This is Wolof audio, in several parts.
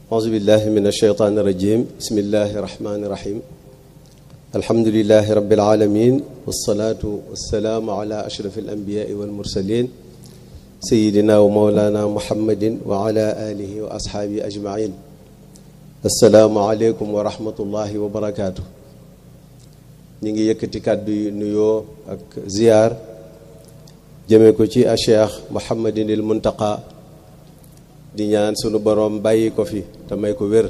أعوذ بالله من الشيطان الرجيم بسم الله الرحمن الرحيم الحمد لله رب العالمين والصلاة والسلام على أشرف الأنبياء والمرسلين سيدنا ومولانا محمد وعلى آله وأصحابه أجمعين السلام عليكم ورحمة الله وبركاته ñi ngi yëkkati kàddu yu nuyoo ak ziyaar jëme ko ci a cheikh Mouhamadinil Muntaqa di ñaan sunu boroom bàyyi ko fi te may ko wér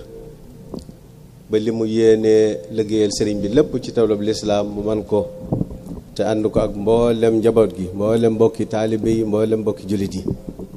ba li mu yéenee liggéeyal sëriñ bi lépp ci tawlab lislaam mu man ko te ànd ko ak mboolem njaboot gi mboolem mbokki taalibe yi mboolem mbokki jullit yi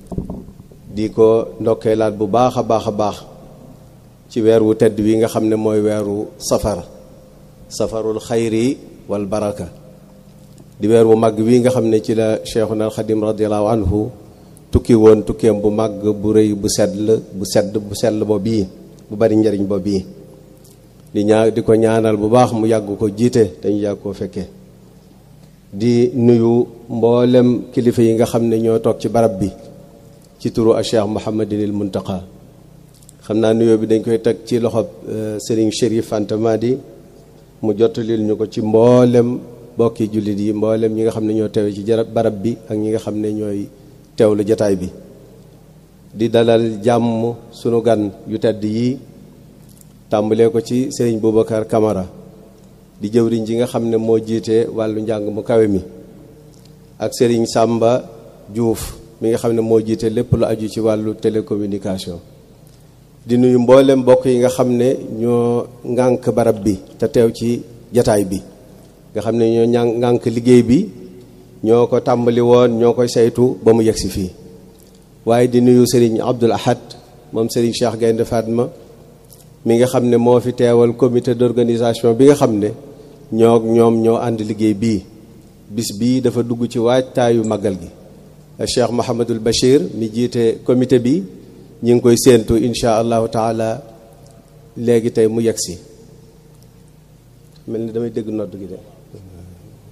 di ko ndokkeelaat bu baax a baax a baax ci weer wu tedd wi nga xam ne mooy weeru safar safarul xayri wal baraka di weer wu màgg wi nga xam ne ci la cheikhuna al xadim radiallahu anhu tukki woon tukkeem bu màgg bu rëy bu sedd bu sedd bu sell bo bii bu bari njariñ bo bii di ñaa di ko ñaanal bu baax mu yàgg ko jiite te ñu yàgg koo fekkee di nuyu mboolem kilifa yi nga xam ne ñoo toog ci barab bi ci turu a cheikh Mouhamadinil Muntaqa xam naa nuyoo bi dañ koy teg ci loxob Serigne Chérif Fanta Madi mu jottalil ñu ko ci mboolem bokki jullit yi mboolem ñi nga xam ne ñoo teewe ci barab bi ak ñi nga xam ne ñooy teewlu jataay bi di dalal jàmm sunu gan yu tedd yi tàmbalee ko ci Serigne Boubacar Camara di jëwriñ ji nga xam ne moo jiite wàllu njàng mu kawe mi ak Serigne Samba Diouf mi nga xam ne moo jiite lépp lu aju ci wàllu télécommunication di nuyu mboolem mbokk yi nga xam ne ñoo ŋànk barab bi te teew ci jataay bi nga xam ne ñoo ña ŋànk liggéey bi ñoo ko tàmbali woon ñoo koy saytu ba mu yegsi fii waaye di nuyu Serigne Abdoul Ahad moom Serigne Cheikh Gaynde Fatma mi nga xam ne moo fi teewal comité d'organisation bi nga xam ne ñoo ñoom ñoo ànd liggéey bii bis bii dafa dugg ci waajtaayu màggal gi Cheikh Mouhamadul Bachir mi jiite comité bi ñi ngi koy séentu insha allahu taala léegi tey mu yegsi mel ni damay dégg nodd gi de